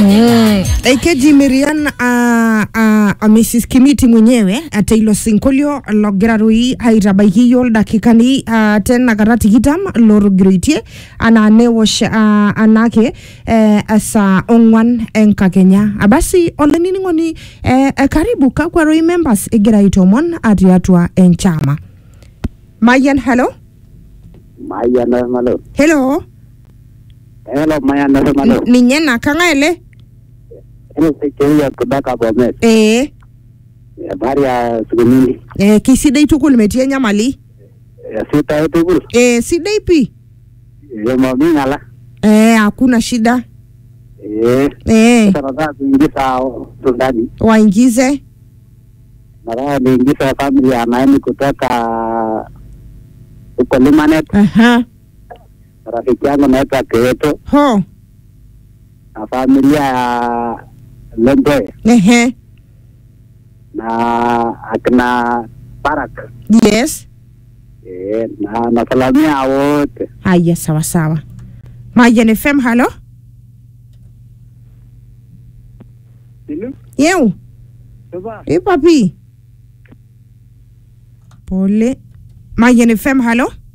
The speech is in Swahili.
Mm. Ekeji Miriam uh, uh, Mrs Kimiti mwenyewe ate ilo sinkolio logira roi aitabaiki yiok dakikani uh, tenakata tikitam lotogiroitie anaa newosh uh, anake uh, saa ong'wan enkakenya abasi olainining'oni uh, uh, karibu kakwa roi members egira aitomon atiatua enchama Mayan hello Mayan Malo. hello Hello, Mayan Malo. ninye na kang'aele Hello, Sekeria kutoka Bomet. ee Habari ya siku nyingi. eh, kisidai tukul metii enyamali Ya Sita yetu kulu. eh, sidai pi Ya mami ngala. eh, hakuna shida Eh. eh, Sasa nataka kuingiza watu ndani. waingize Nataka niingiza family ya Naemi kutoka huko Limanet. Aha. Rafiki yangu naitwa Keeto ho na familia ya Lemboe ehe na akina Barak. yes Eh, na nasalamia wote. haya sawa sawa Mayan FM halo yeu ipapi pole Mayan FM halo